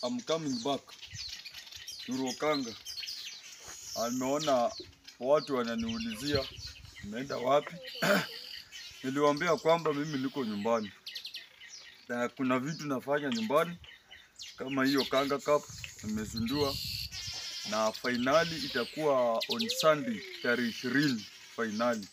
I'm coming back to Rokanga. Ameona watu wananiulizia nimeenda wapi. Niliwaambia kwamba mimi niko nyumbani na kuna vitu nafanya nyumbani kama hiyo Kanga Cup nimezindua, na fainali itakuwa on Sunday tarehe ishirini fainali.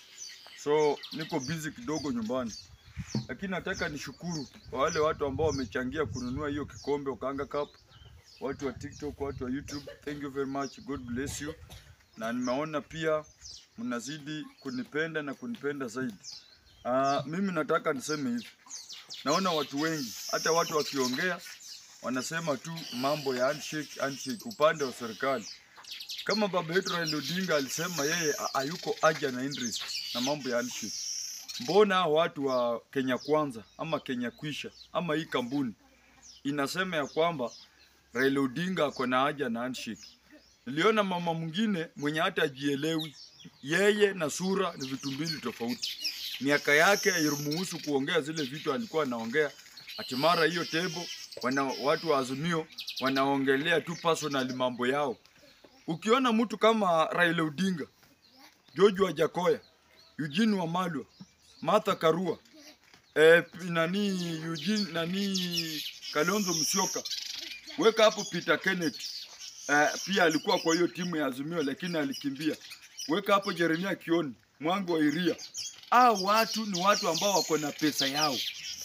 So niko busy kidogo nyumbani, lakini nataka nishukuru kwa wale watu ambao wamechangia kununua hiyo kikombe Okanga Cup, watu wa TikTok, watu wa YouTube. Thank you very much, God bless you. Na nimeona pia mnazidi kunipenda na kunipenda zaidi. Uh, mimi nataka niseme hivi, naona watu wengi, hata watu wakiongea wanasema tu mambo ya handshake, handshake upande wa serikali. Kama baba yetu Raila Odinga alisema yeye ha- hayuko haja na interest na mambo ya handshake. Mbona hao watu wa Kenya Kwanza ama Kenya Kwisha ama hii kampuni inasema ya kwamba Raila Odinga ako na haja na handshake. Niliona mama mwingine mwenye hata ajielewi, yeye na sura ni vitu mbili tofauti. Miaka yake hairuhusu kuongea zile vitu alikuwa anaongea. Ati mara hiyo tebo wana, watu wa Azimio wanaongelea tu personal mambo yao. Ukiona mtu kama Raila Odinga, George Wajakoya, Eugene Wamalwa, Martha Karua, eh, nani Eugene nani Kalonzo Musyoka, weka hapo Peter Kenneth eh, pia alikuwa kwa hiyo timu ya Azimio lakini alikimbia. Weka hapo Jeremia Kioni, Mwangi wa Iria. Hao watu ni watu ambao wako na pesa yao,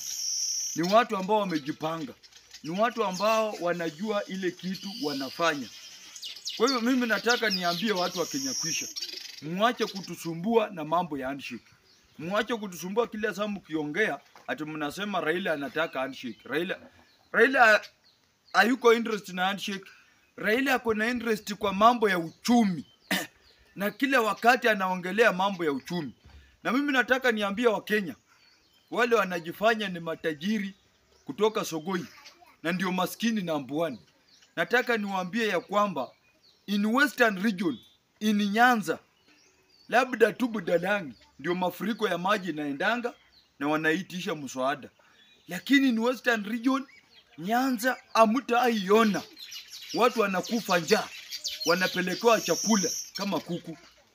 ni watu ambao wamejipanga, ni watu ambao wanajua ile kitu wanafanya. Kwa hiyo mimi nataka niambie watu wa Kenya Kwisha, muache kutusumbua na mambo ya handshake. Muache kutusumbua kila saa mkiongea ati mnasema Raila anataka handshake. Raila Raila hayuko interest na handshake. Raila ako na interest kwa mambo ya uchumi na kila wakati anaongelea mambo ya uchumi. Na mimi nataka niambie Wakenya wale wanajifanya ni matajiri kutoka Sogoi na ndio maskini number one. Nataka niwaambie ya kwamba in western region in Nyanza labda tu Budalangi ndio mafuriko ya maji inaendanga na wanaitisha mswada, lakini in western region Nyanza hamtaiona watu wanakufa njaa, wanapelekewa chakula kama kuku.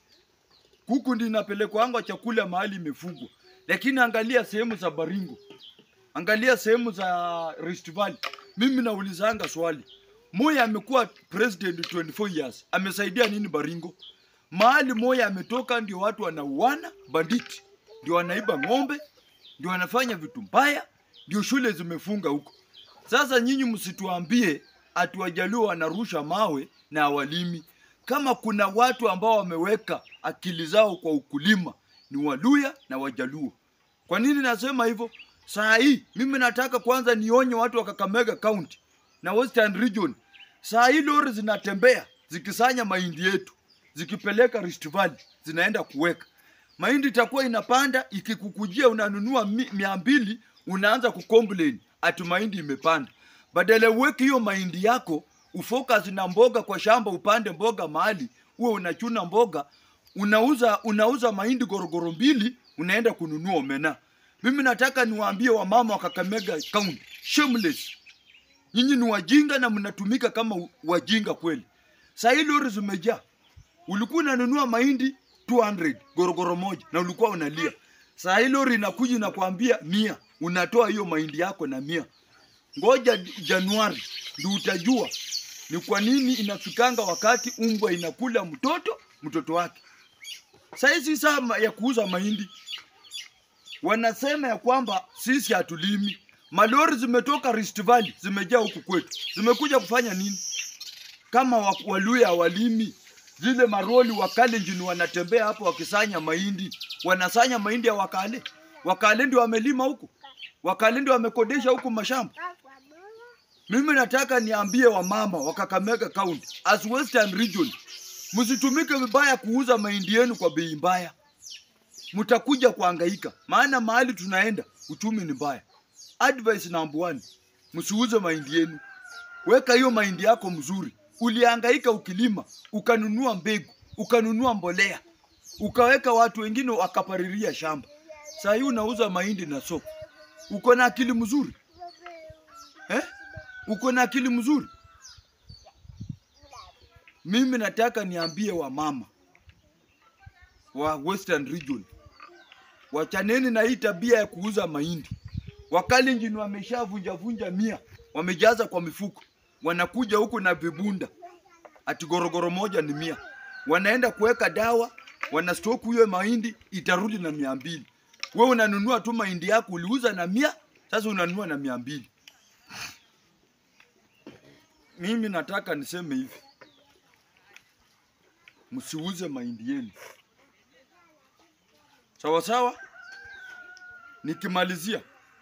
Kuku ndio inapelekwanga chakula mahali imefugwa, lakini angalia sehemu za Baringo, angalia sehemu za Rift Valley. Mimi naulizanga swali, Moi amekuwa president 24 years, amesaidia nini Baringo? Mahali Moi ametoka ndio watu wanauana, banditi ndio wanaiba ng'ombe, ndio wanafanya vitu mbaya, ndio shule zimefunga huko. Sasa nyinyi msituambie ati Wajaluo wanarusha mawe na hawalimi. Kama kuna watu ambao wameweka akili zao kwa ukulima ni Waluya na Wajaluo. Kwa nini nasema hivyo? Saa hii mimi nataka kwanza nionye watu wa Kakamega County na Western Region. Saa hii lori zinatembea zikisanya mahindi yetu zikipeleka Rift Valley zinaenda kuweka mahindi, itakuwa inapanda. Ikikukujia unanunua mi- mia mbili, unaanza kucomplain ati mahindi imepanda. Badala uweke hiyo mahindi yako ufocus na mboga kwa shamba, upande mboga mahali uwe unachuna mboga, unauza unauza mahindi gorogoro mbili, unaenda kununua omena. Mimi nataka niwaambie wamama wa Kakamega County, shameless Nyinyi ni wajinga na mnatumika kama u- wajinga kweli. Saa hii lori zimejaa. Ulikuwa unanunua mahindi 200 gorogoro moja na ulikuwa unalia. Saa hii lori inakuja na kuambia mia, unatoa hiyo mahindi yako na mia. Ngoja Januari ndio utajua ni kwa nini inafikanga wakati umbwa inakula mtoto mtoto wake. Saa hii si saa ma- ya kuuza mahindi wanasema ya kwamba sisi hatulimi. Malori zimetoka Rift Valley zimejaa huku kwetu, zimekuja kufanya nini? Kama wa- Waluya walimi zile maroli Wakalenjin wanatembea hapo wakisanya mahindi, wanasanya mahindi ya Wakale. Wakale ndio wamelima huku, Wakale ndio wamekodesha huku mashamba. Mimi nataka niambie wamama wa Kakamega County as Western Region, msitumike vibaya kuuza mahindi yenu kwa bei mbaya mtakuja kuhangaika, maana mahali tunaenda uchumi ni mbaya. Advice number one, msiuze mahindi yenu, weka hiyo mahindi yako mzuri. Ulihangaika ukilima, ukanunua mbegu, ukanunua mbolea, ukaweka watu wengine wakapariria shamba. Saa hii unauza mahindi na soko, uko na akili mzuri eh? Uko na akili mzuri? Mimi nataka niambie wamama wa Western Region, wachaneni na hii tabia ya kuuza mahindi. Wakalenjin wameshavunja vunja mia, wamejaza kwa mifuko, wanakuja huku na vibunda, ati gorogoro moja ni mia, wanaenda kuweka dawa, wanastoku hiyo mahindi, itarudi na mia mbili. Wewe unanunua tu mahindi yako uliuza na mia, sasa unanunua na mia mbili. Mimi nataka niseme hivi, msiuze mahindi yenu sawa sawa. Nikimalizia,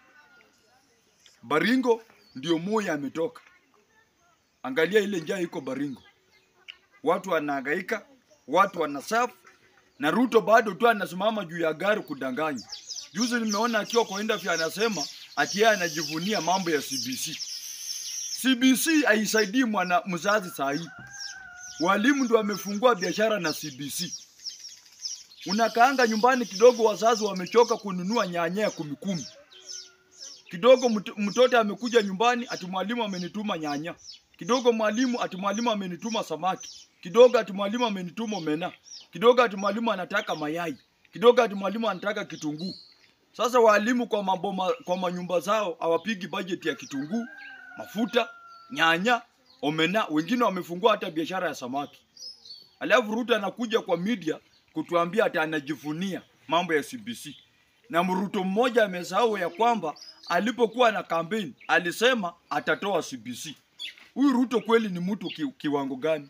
Baringo ndio Moi ametoka. Angalia ile njaa iko Baringo, watu wanahangaika, watu wanasafu, na Ruto bado tu anasimama juu ya gari kudanganya. Juzi nimeona akiwa kwa interview anasema ati yeye anajivunia mambo ya CBC. CBC haisaidii mwana mzazi saa hii. Walimu ndio wamefungua biashara na CBC. Unakaanga nyumbani kidogo, wazazi wamechoka kununua nyanya ya kumi kumi. Kidogo mt- mtoto amekuja nyumbani, ati mwalimu amenituma nyanya. Kidogo mwalimu ati mwalimu amenituma samaki. Kidogo ati mwalimu amenituma omena. Kidogo ati mwalimu anataka mayai. Kidogo ati mwalimu anataka kitunguu. Sasa walimu kwa maboma, kwa manyumba zao hawapigi bajeti ya kitunguu, mafuta, nyanya, omena. Wengine wamefungua hata biashara ya samaki. Alafu Ruto anakuja kwa media kutuambia ati anajivunia mambo ya CBC. Na Mruto mmoja amesahau ya kwamba alipokuwa na kampeni alisema atatoa CBC. Huyu Ruto kweli ni mtu ki, kiwango gani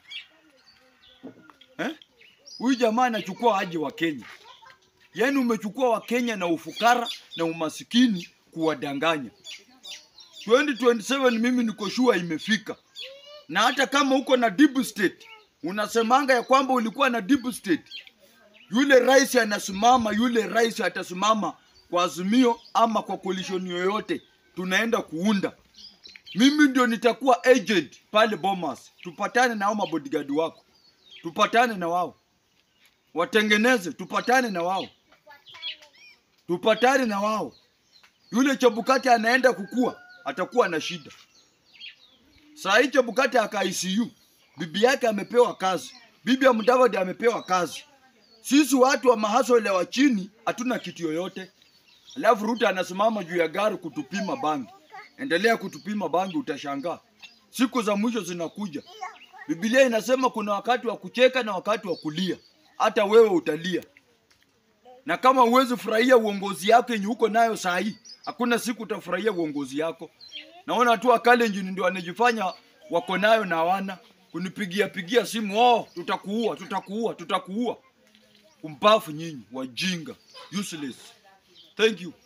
eh? Huyu jamaa anachukua aje wa Kenya? Yaani umechukua wa Kenya na ufukara na umasikini kuwadanganya. 2027 mimi niko sure imefika, na hata kama uko na deep state unasemanga ya kwamba ulikuwa na deep state, yule rais anasimama, yule rais atasimama kwa azimio ama kwa coalition yoyote tunaenda kuunda. Mimi ndio nitakuwa agent pale Bomas, tupatane na hao mabodyguard wako, tupatane na wao, watengeneze, tupatane na wao, tupatane na wao. Yule Chebukati anaenda kukua, atakuwa na shida. Saa hii Chebukati aka ICU, bibi yake amepewa kazi, bibi ya Mudavadi amepewa kazi. Sisi watu wa mahasole wa chini hatuna kitu yoyote. Alafu Ruto anasimama juu ya gari kutupima bangi. Endelea kutupima bangi, utashangaa. Siku za mwisho zinakuja. Biblia inasema kuna wakati wa kucheka na wakati wa kulia. Hata wewe utalia, na kama huwezi furahia uongozi yako yenye uko nayo saa hii, hakuna siku utafurahia uongozi yako. Naona tu Wakalenjin ndio wanajifanya wako nayo na hawana kunipigia pigia simu, oh, tutakuua, tutakuua, tutakuua. Umpafu nyinyi, wajinga, useless. Thank you.